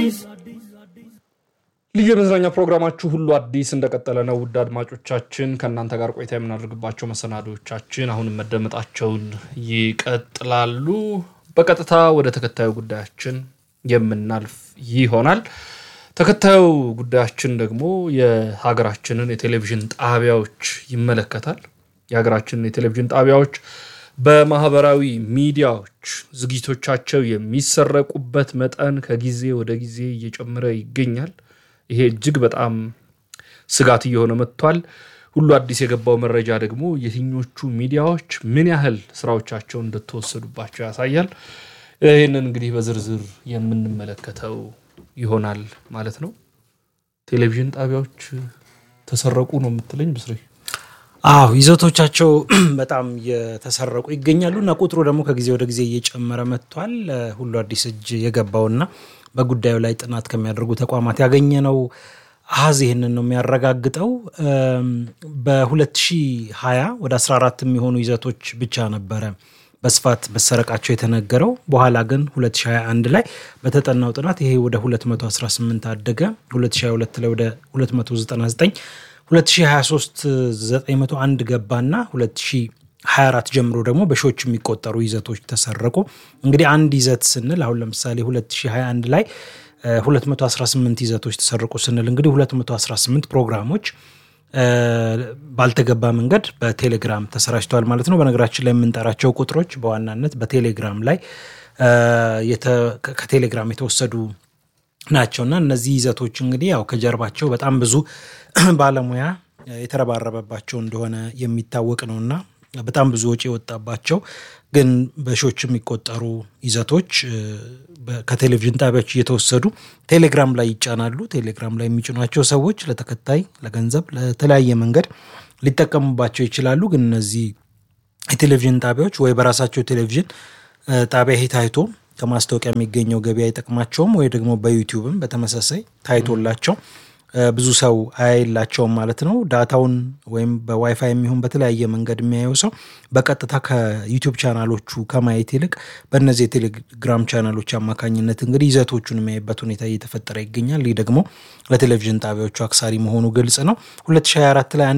ልዩ የመዝናኛ ፕሮግራማችሁ ሁሉ አዲስ እንደቀጠለ ነው። ውድ አድማጮቻችን ከእናንተ ጋር ቆይታ የምናደርግባቸው መሰናዶቻችን አሁንም መደመጣቸውን ይቀጥላሉ። በቀጥታ ወደ ተከታዩ ጉዳያችን የምናልፍ ይሆናል። ተከታዩ ጉዳያችን ደግሞ የሀገራችንን የቴሌቪዥን ጣቢያዎች ይመለከታል። የሀገራችንን የቴሌቪዥን ጣቢያዎች በማህበራዊ ሚዲያዎች ዝግጅቶቻቸው የሚሰረቁበት መጠን ከጊዜ ወደ ጊዜ እየጨመረ ይገኛል። ይሄ እጅግ በጣም ስጋት እየሆነ መጥቷል። ሁሉ አዲስ የገባው መረጃ ደግሞ የትኞቹ ሚዲያዎች ምን ያህል ስራዎቻቸው እንደተወሰዱባቸው ያሳያል። ይህንን እንግዲህ በዝርዝር የምንመለከተው ይሆናል ማለት ነው። ቴሌቪዥን ጣቢያዎች ተሰረቁ ነው የምትለኝ ብስሬ? አዎ ይዘቶቻቸው በጣም የተሰረቁ ይገኛሉ እና ቁጥሩ ደግሞ ከጊዜ ወደ ጊዜ እየጨመረ መጥቷል። ሁሉ አዲስ እጅ የገባውና በጉዳዩ ላይ ጥናት ከሚያደርጉ ተቋማት ያገኘነው አሃዝ ይህንን ነው የሚያረጋግጠው። በ2020 ወደ 14 የሚሆኑ ይዘቶች ብቻ ነበረ በስፋት መሰረቃቸው የተነገረው። በኋላ ግን 2021 ላይ በተጠናው ጥናት ይሄ ወደ 218 አደገ። 2022 ላይ ወደ 299 2023 901 ገባና 2024 ጀምሮ ደግሞ በሺዎች የሚቆጠሩ ይዘቶች ተሰረቁ። እንግዲህ አንድ ይዘት ስንል አሁን ለምሳሌ 2021 ላይ 218 ይዘቶች ተሰረቁ ስንል እንግዲህ 218 ፕሮግራሞች ባልተገባ መንገድ በቴሌግራም ተሰራጭተዋል ማለት ነው። በነገራችን ላይ የምንጠራቸው ቁጥሮች በዋናነት በቴሌግራም ላይ ከቴሌግራም የተወሰዱ ናቸው እና እነዚህ ይዘቶች እንግዲህ ያው ከጀርባቸው በጣም ብዙ ባለሙያ የተረባረበባቸው እንደሆነ የሚታወቅ ነው እና በጣም ብዙ ወጪ የወጣባቸው ግን በሺዎች የሚቆጠሩ ይዘቶች ከቴሌቪዥን ጣቢያዎች እየተወሰዱ ቴሌግራም ላይ ይጫናሉ። ቴሌግራም ላይ የሚጭኗቸው ሰዎች ለተከታይ፣ ለገንዘብ፣ ለተለያየ መንገድ ሊጠቀሙባቸው ይችላሉ። ግን እነዚህ የቴሌቪዥን ጣቢያዎች ወይ በራሳቸው ቴሌቪዥን ጣቢያ ይሄ ታይቶ ከማስታወቂያ የሚገኘው ገቢ አይጠቅማቸውም ወይ ደግሞ በዩቲዩብም በተመሳሳይ ታይቶላቸው ብዙ ሰው አያይላቸውም ማለት ነው። ዳታውን ወይም በዋይፋይ የሚሆን በተለያየ መንገድ የሚያየው ሰው በቀጥታ ከዩቲዩብ ቻናሎቹ ከማየት ይልቅ በእነዚህ የቴሌግራም ቻናሎች አማካኝነት እንግዲህ ይዘቶቹን የሚያይበት ሁኔታ እየተፈጠረ ይገኛል። ይህ ደግሞ ለቴሌቪዥን ጣቢያዎቹ አክሳሪ መሆኑ ግልጽ ነው። 2024 ላይ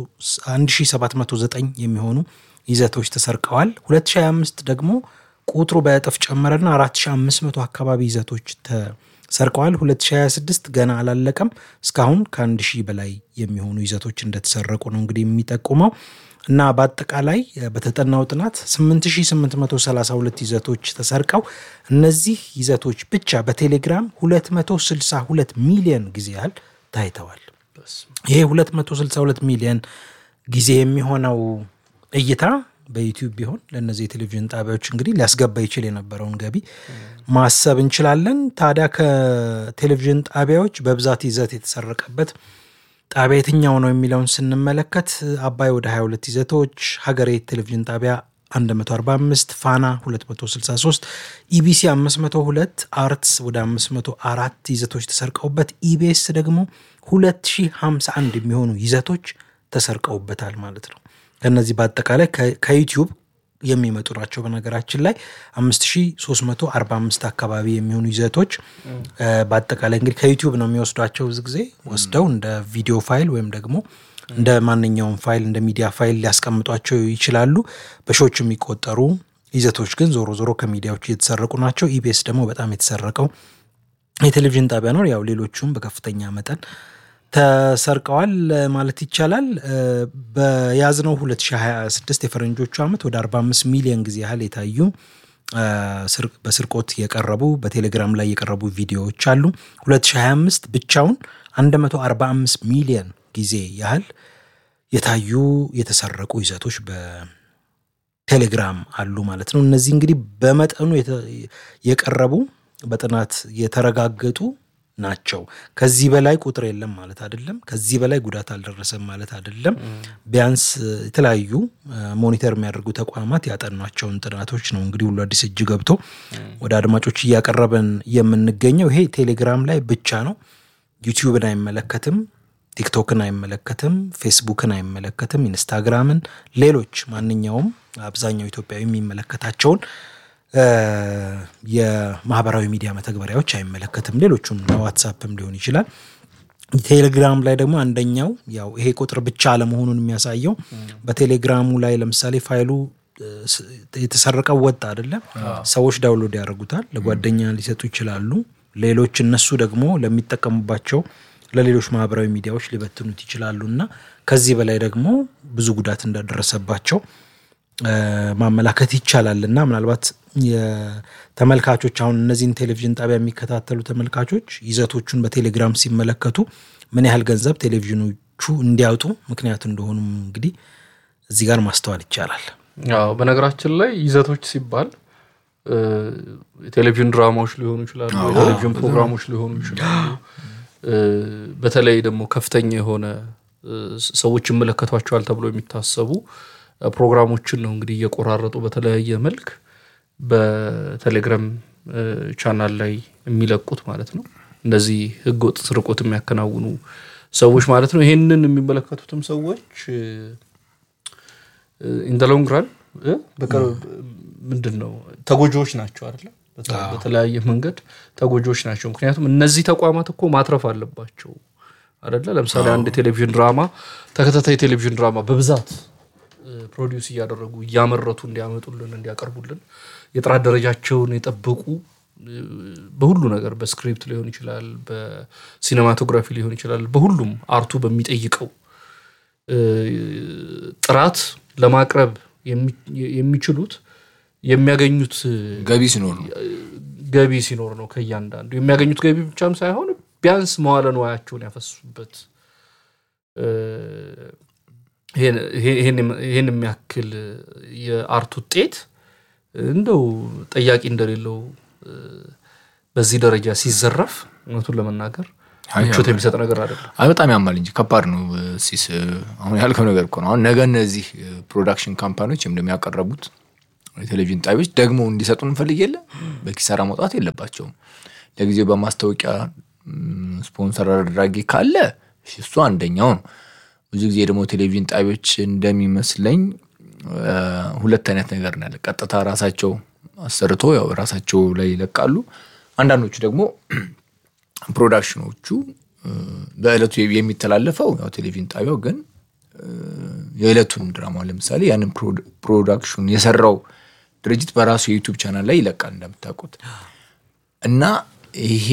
1709 የሚሆኑ ይዘቶች ተሰርቀዋል። 2025 ደግሞ ቁጥሩ በእጥፍ ጨመረና 4500 አካባቢ ይዘቶች ተሰርቀዋል። 2026 ገና አላለቀም። እስካሁን ከአንድ ሺህ በላይ የሚሆኑ ይዘቶች እንደተሰረቁ ነው እንግዲህ የሚጠቁመው እና በአጠቃላይ በተጠናው ጥናት 8832 ይዘቶች ተሰርቀው እነዚህ ይዘቶች ብቻ በቴሌግራም 262 ሚሊዮን ጊዜ ያህል ታይተዋል። ይሄ 262 ሚሊዮን ጊዜ የሚሆነው እይታ በዩቲዩብ ቢሆን ለእነዚህ የቴሌቪዥን ጣቢያዎች እንግዲህ ሊያስገባ ይችል የነበረውን ገቢ ማሰብ እንችላለን። ታዲያ ከቴሌቪዥን ጣቢያዎች በብዛት ይዘት የተሰረቀበት ጣቢያ የትኛው ነው የሚለውን ስንመለከት አባይ ወደ 22 ይዘቶች፣ ሀገሬ ቴሌቪዥን ጣቢያ 145፣ ፋና 263፣ ኢቢሲ 502፣ አርትስ ወደ 504 ይዘቶች ተሰርቀውበት ኢቢኤስ ደግሞ 2051 የሚሆኑ ይዘቶች ተሰርቀውበታል ማለት ነው። ከነዚህ በአጠቃላይ ከዩቲዩብ የሚመጡ ናቸው። በነገራችን ላይ 5345 አካባቢ የሚሆኑ ይዘቶች በአጠቃላይ እንግዲህ ከዩቲዩብ ነው የሚወስዷቸው። ብዙ ጊዜ ወስደው እንደ ቪዲዮ ፋይል ወይም ደግሞ እንደ ማንኛውም ፋይል እንደ ሚዲያ ፋይል ሊያስቀምጧቸው ይችላሉ። በሺዎች የሚቆጠሩ ይዘቶች ግን ዞሮ ዞሮ ከሚዲያዎች እየተሰረቁ ናቸው። ኢቢኤስ ደግሞ በጣም የተሰረቀው የቴሌቪዥን ጣቢያ ነው። ያው ሌሎቹም በከፍተኛ መጠን ተሰርቀዋል ማለት ይቻላል። በያዝነው 2026 የፈረንጆቹ ዓመት ወደ 45 ሚሊዮን ጊዜ ያህል የታዩ በስርቆት የቀረቡ በቴሌግራም ላይ የቀረቡ ቪዲዮዎች አሉ። 2025 ብቻውን 145 ሚሊዮን ጊዜ ያህል የታዩ የተሰረቁ ይዘቶች በቴሌግራም አሉ ማለት ነው። እነዚህ እንግዲህ በመጠኑ የቀረቡ በጥናት የተረጋገጡ ናቸው። ከዚህ በላይ ቁጥር የለም ማለት አይደለም። ከዚህ በላይ ጉዳት አልደረሰም ማለት አይደለም። ቢያንስ የተለያዩ ሞኒተር የሚያደርጉ ተቋማት ያጠኗቸውን ጥናቶች ነው እንግዲህ ሁሉ አዲስ እጅ ገብቶ ወደ አድማጮች እያቀረበን የምንገኘው። ይሄ ቴሌግራም ላይ ብቻ ነው። ዩቲዩብን አይመለከትም፣ ቲክቶክን አይመለከትም፣ ፌስቡክን አይመለከትም፣ ኢንስታግራምን፣ ሌሎች ማንኛውም አብዛኛው ኢትዮጵያዊ የሚመለከታቸውን የማህበራዊ ሚዲያ መተግበሪያዎች አይመለከትም። ሌሎቹም ዋትሳፕም ሊሆን ይችላል። ቴሌግራም ላይ ደግሞ አንደኛው ያው ይሄ ቁጥር ብቻ አለመሆኑን የሚያሳየው በቴሌግራሙ ላይ ለምሳሌ ፋይሉ የተሰረቀው ወጥ አይደለም፣ ሰዎች ዳውንሎድ ያደርጉታል፣ ለጓደኛ ሊሰጡ ይችላሉ። ሌሎች እነሱ ደግሞ ለሚጠቀሙባቸው ለሌሎች ማህበራዊ ሚዲያዎች ሊበትኑት ይችላሉ እና ከዚህ በላይ ደግሞ ብዙ ጉዳት እንዳደረሰባቸው ማመላከት ይቻላል እና ምናልባት የተመልካቾች አሁን እነዚህን ቴሌቪዥን ጣቢያ የሚከታተሉ ተመልካቾች ይዘቶቹን በቴሌግራም ሲመለከቱ ምን ያህል ገንዘብ ቴሌቪዥኖቹ እንዲያወጡ ምክንያት እንደሆኑም እንግዲህ እዚህ ጋር ማስተዋል ይቻላል። አዎ በነገራችን ላይ ይዘቶች ሲባል የቴሌቪዥን ድራማዎች ሊሆኑ ይችላሉ፣ የቴሌቪዥን ፕሮግራሞች ሊሆኑ ይችላሉ። በተለይ ደግሞ ከፍተኛ የሆነ ሰዎች ይመለከቷቸዋል ተብሎ የሚታሰቡ ፕሮግራሞችን ነው እንግዲህ እየቆራረጡ በተለያየ መልክ በቴሌግራም ቻናል ላይ የሚለቁት ማለት ነው። እነዚህ ህገወጥ ስርቆት የሚያከናውኑ ሰዎች ማለት ነው። ይሄንን የሚመለከቱትም ሰዎች ኢንደ ሎንግ ራን ምንድን ነው ተጎጂዎች ናቸው አይደለም። በተለያየ መንገድ ተጎጂዎች ናቸው። ምክንያቱም እነዚህ ተቋማት እኮ ማትረፍ አለባቸው አይደለ። ለምሳሌ አንድ ቴሌቪዥን ድራማ ተከታታይ ቴሌቪዥን ድራማ በብዛት ፕሮዲውስ እያደረጉ እያመረቱ እንዲያመጡልን እንዲያቀርቡልን የጥራት ደረጃቸውን የጠበቁ በሁሉ ነገር በስክሪፕት ሊሆን ይችላል፣ በሲኔማቶግራፊ ሊሆን ይችላል፣ በሁሉም አርቱ በሚጠይቀው ጥራት ለማቅረብ የሚችሉት የሚያገኙት ገቢ ሲኖር ነው። ገቢ ሲኖር ነው። ከእያንዳንዱ የሚያገኙት ገቢ ብቻም ሳይሆን ቢያንስ መዋለ ንዋያቸውን ያፈሱበት ይህን የሚያክል የአርት ውጤት እንደው ጠያቂ እንደሌለው በዚህ ደረጃ ሲዘረፍ እውነቱን ለመናገር ምቾት የሚሰጥ ነገር አይደለም። አይ በጣም ያማል እንጂ ከባድ ነው። ሲስ አሁን ያልከው ነገር እኮ ነው። አሁን ነገ እነዚህ ፕሮዳክሽን ካምፓኒዎች እንደሚያቀረቡት የቴሌቪዥን ጣቢያዎች ደግሞ እንዲሰጡ እንፈልግ የለ በኪሳራ መውጣት የለባቸውም። ለጊዜው በማስታወቂያ ስፖንሰር አድራጊ ካለ እሱ አንደኛው ነው። ብዙ ጊዜ ደግሞ ቴሌቪዥን ጣቢያዎች እንደሚመስለኝ ሁለት አይነት ነገር ነው ያለ። ቀጥታ ራሳቸው አሰርቶ ያው ራሳቸው ላይ ይለቃሉ። አንዳንዶቹ ደግሞ ፕሮዳክሽኖቹ በእለቱ የሚተላለፈው ያው ቴሌቪዥን ጣቢያው ግን የዕለቱን ድራማ ለምሳሌ ያንን ፕሮዳክሽን የሰራው ድርጅት በራሱ የዩቱብ ቻናል ላይ ይለቃል እንደምታውቁት እና ይሄ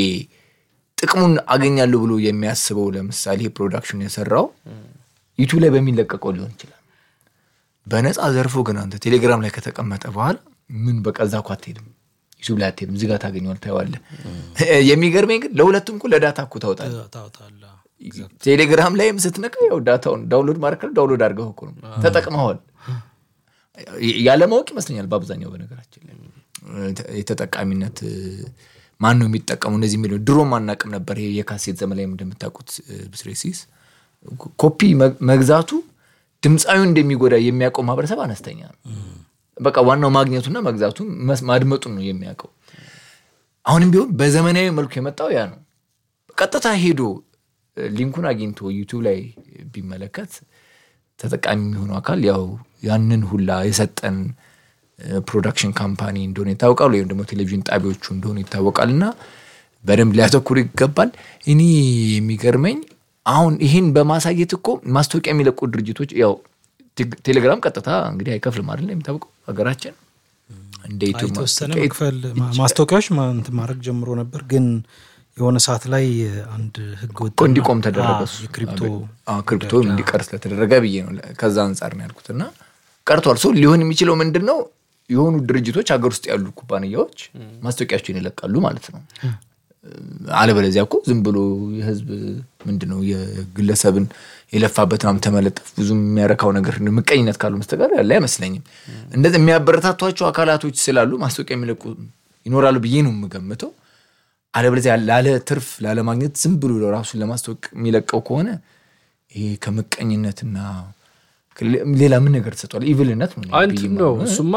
ጥቅሙን አገኛለሁ ብሎ የሚያስበው ለምሳሌ ፕሮዳክሽን የሰራው ዩቱብ ላይ በሚለቀቀው ሊሆን ይችላል። በነፃ ዘርፎ ግን አንተ ቴሌግራም ላይ ከተቀመጠ በኋላ ምን በቃ እዛ እኮ አትሄድም፣ ዩቱብ ላይ አትሄድም፣ እዚህ ጋር ታገኘዋል፣ ታየዋለህ። የሚገርመኝ ግን ለሁለቱም እኮ ለዳታ እኮ ታወጣለህ። ቴሌግራም ላይም ስትነካ ያው ዳታውን ዳውንሎድ ማድረግ ዳውንሎድ አድርገው እኮ ነው ተጠቅመዋል። ያለማወቅ ይመስለኛል በአብዛኛው በነገራችን ላይ የተጠቃሚነት ማን ነው የሚጠቀመው እነዚህ የሚለው ድሮም አናቅም ነበር። ይሄ የካሴት ዘመን ላይ እንደምታውቁት ብስሬሲስ ኮፒ መግዛቱ ድምፃዊ እንደሚጎዳ የሚያውቀው ማህበረሰብ አነስተኛ ነው። በቃ ዋናው ማግኘቱና መግዛቱ ማድመጡን ነው የሚያውቀው። አሁንም ቢሆን በዘመናዊ መልኩ የመጣው ያ ነው። ቀጥታ ሄዶ ሊንኩን አግኝቶ ዩቱብ ላይ ቢመለከት ተጠቃሚ የሚሆነው አካል ያው ያንን ሁላ የሰጠን ፕሮዳክሽን ካምፓኒ እንደሆነ ይታወቃል፣ ወይም ደግሞ ቴሌቪዥን ጣቢያዎቹ እንደሆኑ ይታወቃል። እና በደንብ ሊያተኩር ይገባል። እኔ የሚገርመኝ አሁን ይህን በማሳየት እኮ ማስታወቂያ የሚለቁ ድርጅቶች ያው ቴሌግራም ቀጥታ እንግዲህ አይከፍልም አይደል? የሚታወቀው ሀገራችን እንደ የተወሰነ መክፈል ማስታወቂያዎች እንትን ማድረግ ጀምሮ ነበር ግን የሆነ ሰዓት ላይ አንድ ህግ ወጥ እንዲቆም ተደረገ። የክሪፕቶ ክሪፕቶ እንዲቀር ስለተደረገ ብዬ ነው ከዛ አንጻር ነው ያልኩት። እና ቀርቷል። ሰው ሊሆን የሚችለው ምንድን ነው የሆኑ ድርጅቶች ሀገር ውስጥ ያሉ ኩባንያዎች ማስታወቂያቸውን ይለቃሉ ማለት ነው። አለበለዚያ እኮ ዝም ብሎ የህዝብ ምንድን ነው የግለሰብን የለፋበት ምናምን ተመለጠፍ ብዙ የሚያረካው ነገር ምቀኝነት ካሉ መስተጋር ያለ አይመስለኝም። እንደዚህ የሚያበረታቷቸው አካላቶች ስላሉ ማስታወቂያ የሚለቁ ይኖራሉ ብዬ ነው የምገምተው። አለበለዚያ ላለ ትርፍ ላለማግኘት ዝም ብሎ ራሱን ለማስታወቅ የሚለቀው ከሆነ ይሄ ከምቀኝነትና ሌላ ምን ነገር ተሰጧል? ኢቭልነት እንትን ነው እሱማ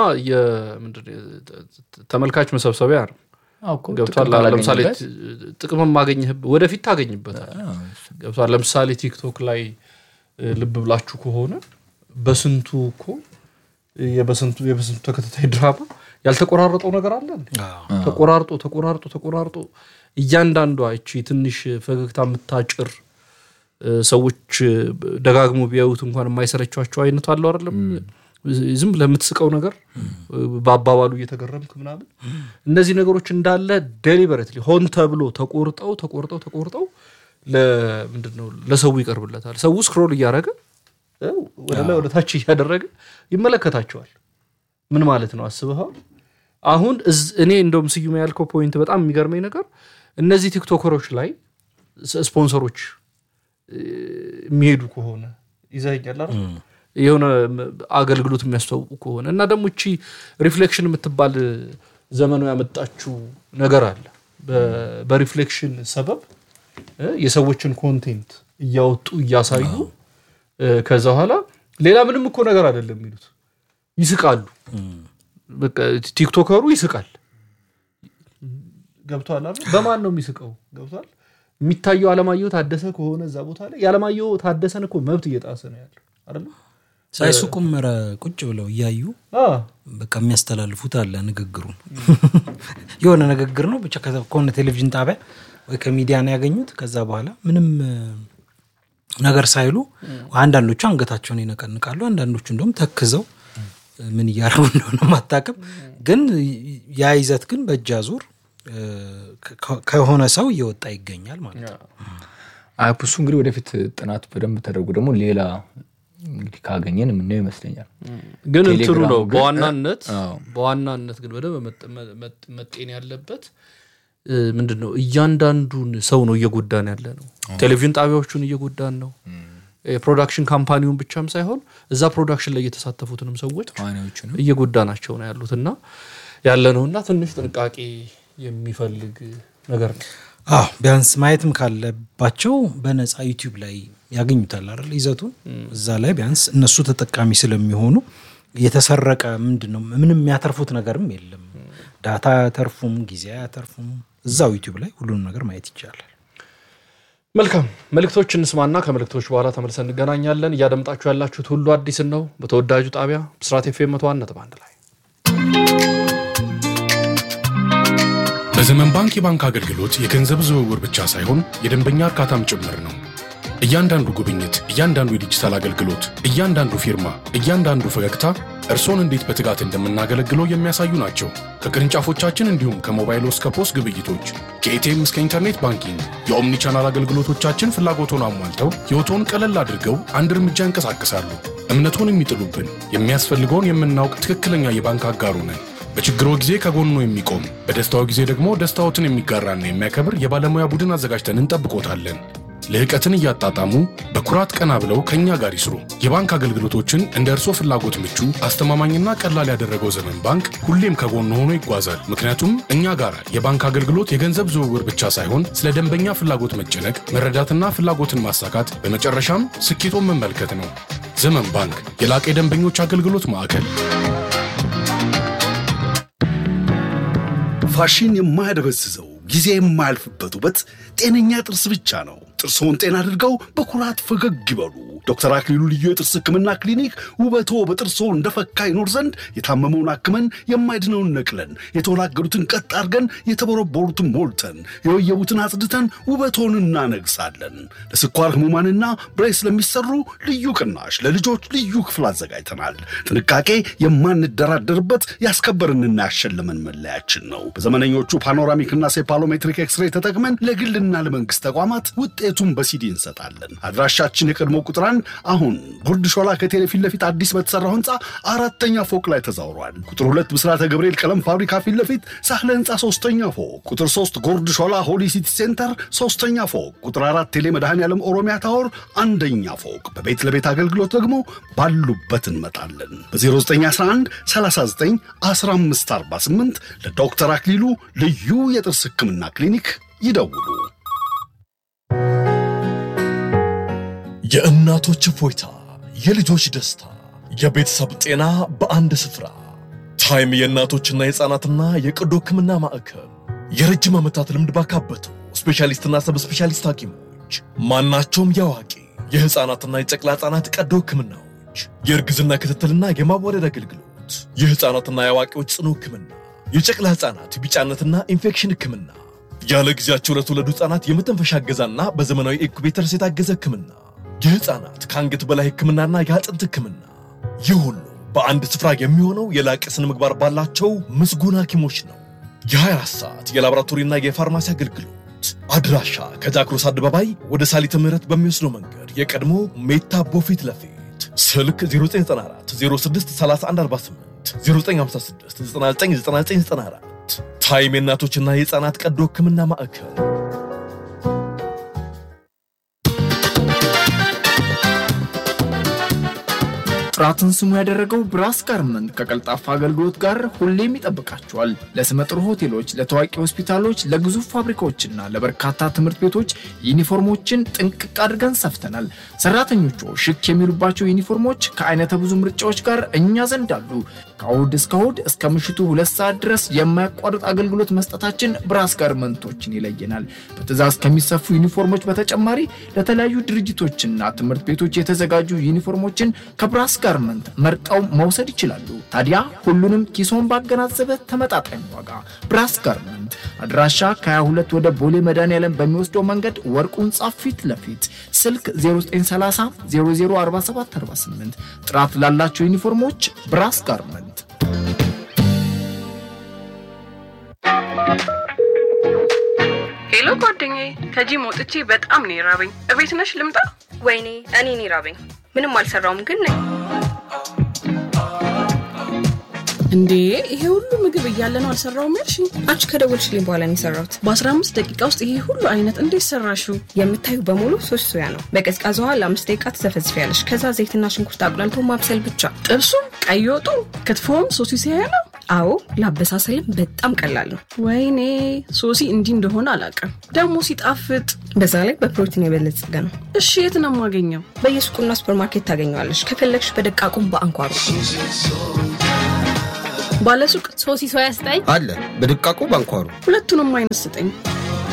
ተመልካች መሰብሰቢያ ነው። ገብቷል። ለምሳሌ ጥቅም ማገኘህ ወደፊት ታገኝበታል። ገብቷል። ለምሳሌ ቲክቶክ ላይ ልብ ብላችሁ ከሆነ በስንቱ እኮ የበስንቱ ተከታታይ ድራማ ያልተቆራረጠው ነገር አለ እንዴ? ተቆራርጦ ተቆራርጦ ተቆራርጦ እያንዳንዷ እቺ ትንሽ ፈገግታ የምታጭር እ፣ ሰዎች እ፣ ደጋግሞ ቢያዩት እንኳን የማይሰለቻቸው አይነቱ አለው አይደለም ዝም ብለህ የምትስቀው ነገር እ፣ በአባባሉ እየተገረምክ ምናምን እነዚህ ነገሮች እንዳለ ዴሊበሬትሊ ሆን ተብሎ ተቆርጠው ተቆርጠው ተቆርጠው ለምንድን ነው ለሰው ይቀርብለታል ሰው ስክሮል እያደረገ እ፣ ወደ ላይ ወደ ታች እያደረገ ይመለከታቸዋል ምን ማለት ነው አስበኸዋል አሁን እዝ- እኔ እንደውም ስዩም ያልከው ፖይንት በጣም የሚገርመኝ ነገር እነዚህ ቲክቶከሮች ላይ ስ- ስፖንሰሮች እ፣ የሚሄዱ ከሆነ ይዘኛል አይደል? የሆነ ም- አገልግሎት የሚያስተዋውቁ ከሆነ እና ደግሞ እቺ ሪፍሌክሽን የምትባል ዘመኑ ያመጣችው ነገር አለ በ- በሪፍሌክሽን ሰበብ እ፣ የሰዎችን ኮንቴንት እያወጡ እያሳዩ እ፣ ከዛ በኋላ ሌላ ምንም እኮ ነገር አይደለም የሚሉት ይስቃሉ በቃ ቲክቶከሩ ይስቃል ገብቷል አይደል? በማን ነው የሚስቀው ገብቷል የሚታየው አለማየሁ ታደሰ ከሆነ እዛ ቦታ ላይ የአለማየሁ ታደሰን እኮ መብት እየጣሰ ነው ያለው አይደለም ሳይሱቁም ኧረ ቁጭ ብለው እያዩ አ፣ በቃ የሚያስተላልፉት አለ ንግግሩን የሆነ ንግግር ነው ብቻ ከዛ- ከሆነ ቴሌቪዥን ጣቢያ ወይ ከሚዲያ ነው ያገኙት ከዛ በኋላ ምንም እ፣ ነገር ሳይሉ አንዳንዶቹ አንገታቸውን ይነቀንቃሉ አንዳንዶቹ እንደውም ተክዘው እ፣ ምን እያደረጉ እንደሆነ ማታቅም ግን ያ ይዘት ግን በእጅ አዙር እ፣ ከ- ከሆነ ሰው እየወጣ ይገኛል ማለት ነው አይ እሱ እንግዲህ ወደፊት ጥናቱ በደንብ ተደርጎ ደግሞ ሌላ እንግዲህ ካገኘን የምናየው ይመስለኛል ግን እንትኑ ቴሌግራሙ ነው ግን- በዋናነት አዎ። በዋናነት ግን በደንብ መጠ- መ- መጤን ያለበት እ፣ ምንድን ነው እያንዳንዱን ሰው ነው እየጎዳን ያለ ነው ቴሌቪዥን ጣቢያዎቹን እየጎዳን ነው የፕሮዳክሽን ካምፓኒውን ብቻም ሳይሆን እዛ ፕሮዳክሽን ላይ የተሳተፉትንም ሰዎች ተዋናዮቹንም እየጎዳናቸው ነው ያሉት እና ያለ ነው እና ትንሽ ጥንቃቄ የሚፈልግ ነገር ነው አዎ ቢያንስ ማየትም ካለባቸው በነፃ ዩቲዩብ ላይ ያገኙታል አይደል ይዘቱን እዛ ላይ ቢያንስ እነሱ ተጠቃሚ ስለሚሆኑ የተሰረቀ ምንድን ነው ምንም የሚያተርፉት ነገርም የለም ዳታ አያተርፉም ጊዜ አያተርፉም እዛው ዩቲዩብ ላይ ሁሉንም ነገር ማየት ይቻላል መልካም መልእክቶች እንስማና ከመልእክቶች በኋላ ተመልሰን እንገናኛለን እያደምጣችሁ ያላችሁት ሁሉ አዲስን ነው በተወዳጁ ጣቢያ ብስራት ኤፍኤም መቶ አንድ ነጥብ አንድ ላይ በዘመን ባንክ የባንክ አገልግሎት የገንዘብ ዝውውር ብቻ ሳይሆን የደንበኛ እርካታም ጭምር ነው። እያንዳንዱ ጉብኝት፣ እያንዳንዱ የዲጂታል አገልግሎት፣ እያንዳንዱ ፊርማ፣ እያንዳንዱ ፈገግታ እርሶን እንዴት በትጋት እንደምናገለግለው የሚያሳዩ ናቸው። ከቅርንጫፎቻችን እንዲሁም ከሞባይል እስከ ፖስ ግብይቶች፣ ከኤቲኤም እስከ ኢንተርኔት ባንኪንግ የኦምኒ ቻናል አገልግሎቶቻችን ፍላጎቶን አሟልተው ሕይወቶን ቀለል አድርገው አንድ እርምጃ እንቀሳቀሳሉ። እምነቶን የሚጥሉብን የሚያስፈልገውን የምናውቅ ትክክለኛ የባንክ አጋሩ ነን። በችግሮ ጊዜ ከጎኑ የሚቆም በደስታው ጊዜ ደግሞ ደስታዎትን የሚጋራና የሚያከብር የባለሙያ ቡድን አዘጋጅተን እንጠብቆታለን። ልህቀትን እያጣጣሙ በኩራት ቀና ብለው ከእኛ ጋር ይስሩ። የባንክ አገልግሎቶችን እንደ እርሶ ፍላጎት ምቹ፣ አስተማማኝና ቀላል ያደረገው ዘመን ባንክ ሁሌም ከጎኑ ሆኖ ይጓዛል። ምክንያቱም እኛ ጋር የባንክ አገልግሎት የገንዘብ ዝውውር ብቻ ሳይሆን ስለ ደንበኛ ፍላጎት መጨነቅ፣ መረዳትና ፍላጎትን ማሳካት፣ በመጨረሻም ስኬቶን መመልከት ነው። ዘመን ባንክ የላቀ የደንበኞች አገልግሎት ማዕከል። ፋሽን የማያደበዝዘው ጊዜ የማያልፍበት ውበት ጤነኛ ጥርስ ብቻ ነው። ጥርስዎን ጤና አድርገው በኩራት ፈገግ ይበሉ። ዶክተር አክሊሉ ልዩ የጥርስ ሕክምና ክሊኒክ ውበቶ በጥርስዎ እንደፈካ ይኖር ዘንድ የታመመውን አክመን የማይድነውን ነቅለን የተወላገዱትን ቀጥ አድርገን የተቦረቦሩትን ሞልተን የወየቡትን አጽድተን ውበቶን እናነግሳለን። ለስኳር ህሙማንና ብሬስ ለሚሰሩ ልዩ ቅናሽ ለልጆች ልዩ ክፍል አዘጋጅተናል። ጥንቃቄ የማንደራደርበት ያስከበርንና ያሸለመን መለያችን ነው። በዘመነኞቹ ፓኖራሚክና ሴፓሎሜትሪክ ኤክስሬ ተጠቅመን ለግልና ለመንግስት ተቋማት ውጤቱን በሲዲ እንሰጣለን። አድራሻችን የቀድሞ ቁጥር አንድ አሁን ጉርድ ሾላ ከቴሌ ፊት ለፊት አዲስ በተሰራው ህንፃ አራተኛ ፎቅ ላይ ተዛውሯል። ቁጥር ሁለት ብስራተ ገብርኤል ቀለም ፋብሪካ ፊት ለፊት ሳህለ ህንፃ ሶስተኛ ፎቅ፣ ቁጥር ሶስት ጉርድ ሾላ ሆሊ ሲቲ ሴንተር ሶስተኛ ፎቅ፣ ቁጥር አራት ቴሌ መድኃኔ ዓለም ኦሮሚያ ታወር አንደኛ ፎቅ። በቤት ለቤት አገልግሎት ደግሞ ባሉበት እንመጣለን። በ0911 39 1548 ለዶክተር አክሊሉ ልዩ የጥርስ ህክምና ክሊኒክ ይደውሉ። የእናቶች እፎይታ፣ የልጆች ደስታ፣ የቤተሰብ ጤና በአንድ ስፍራ። ታይም የእናቶችና የሕፃናትና የቀዶ ሕክምና ማዕከል የረጅም ዓመታት ልምድ ባካበቱ ስፔሻሊስትና ሰብ ስፔሻሊስት ሐኪሞች ማናቸውም የአዋቂ የሕፃናትና የጨቅላ ሕፃናት ቀዶ ሕክምናዎች፣ የእርግዝና ክትትልና የማዋለድ አገልግሎት የህፃናትና የአዋቂዎች ጽኑ ህክምና፣ የጨቅላ ህፃናት ቢጫነትና ኢንፌክሽን ህክምና፣ ያለ ጊዜያቸው ለተወለዱ ህፃናት የመተንፈሻ እገዛና በዘመናዊ ኢንኩቤተርስ የታገዘ ህክምና፣ የህፃናት ከአንገት በላይ ህክምናና የአጥንት ህክምና። ይህ ሁሉ በአንድ ስፍራ የሚሆነው የላቀ ስነ ምግባር ባላቸው ምስጉን ሐኪሞች ነው። የ24 ሰዓት የላቦራቶሪና የፋርማሲ አገልግሎት አድራሻ ከጃክሮስ አደባባይ ወደ ሳሊተ ምህረት በሚወስደው መንገድ የቀድሞ ሜታቦ ፊት ለፊት ስልክ 0994 06 3148 0956 999994 ታይም የእናቶችና የህፃናት ቀዶ ህክምና ማዕከል ጥራትን ስሙ ያደረገው ብራስ ጋርመንት ከቀልጣፋ አገልግሎት ጋር ሁሌም ይጠብቃቸዋል። ለስመጥሩ ሆቴሎች፣ ለታዋቂ ሆስፒታሎች፣ ለግዙፍ ፋብሪካዎችና ለበርካታ ትምህርት ቤቶች ዩኒፎርሞችን ጥንቅቅ አድርገን ሰፍተናል። ሰራተኞቹ ሽክ የሚሉባቸው ዩኒፎርሞች ከአይነተ ብዙ ምርጫዎች ጋር እኛ ዘንድ አሉ። ከእሁድ እስከ እሁድ እስከ ምሽቱ ሁለት ሰዓት ድረስ የማያቋርጥ አገልግሎት መስጠታችን ብራስ ጋርመንቶችን ይለየናል። በትእዛዝ ከሚሰፉ ዩኒፎርሞች በተጨማሪ ለተለያዩ ድርጅቶችና ትምህርት ቤቶች የተዘጋጁ ዩኒፎርሞችን ከብራስ ጋርመንት መርጠው መውሰድ ይችላሉ። ታዲያ ሁሉንም ኪሶን ባገናዘበ ተመጣጣኝ ዋጋ ብራስ ጋርመንት አድራሻ ከ22 ወደ ቦሌ መድኃኒዓለም በሚወስደው መንገድ ወርቁ ህንጻ ፊት ለፊት ስልክ 0930 004748 ጥራት ላላቸው ዩኒፎርሞች ብራስ ጋርመንት ሄሎ ጓደኛዬ፣ ከጂም ወጥቼ በጣም ነው የራበኝ። እቤት ነሽ ልምጣ? ወይኔ እኔን ይራበኝ። ምንም አልሰራውም ግን ነኝ። እንዴ ይሄ ሁሉ ምግብ እያለ ነው አልሰራውም ያልሽኝ? አንቺ ከደወልሽልኝ በኋላ ነው የሰራሁት። በ15 ደቂቃ ውስጥ ይሄ ሁሉ አይነት እንዴት ሰራሽው? የምታዩ በሙሉ ሶስት ሶያ ነው። በቀዝቃዛ ውሃ ለአምስት ደቂቃ ትዘፈዝፊያለሽ። ከዛ ዘይትና ሽንኩርት አቁላልቶ ማብሰል ብቻ። ጥብሱም፣ ቀይ ወጡ፣ ክትፎም ሶሲ ሲያያ ነው። አዎ ለአበሳሰልም በጣም ቀላል ነው። ወይኔ ሶሲ እንዲህ እንደሆነ አላውቅም። ደግሞ ሲጣፍጥ። በዛ ላይ በፕሮቲን የበለጸገ ነው። እሺ የት ነው የማገኘው? በየሱቁና ሱፐርማርኬት ታገኘዋለሽ። ከፈለግሽ በደቃቁም በአንኳሩ ባለሱቅ ሶሲ ሶያ ስጠኝ አለ በድቃቁ ባንኳሩ ሁለቱንም አይነት ስጠኝ።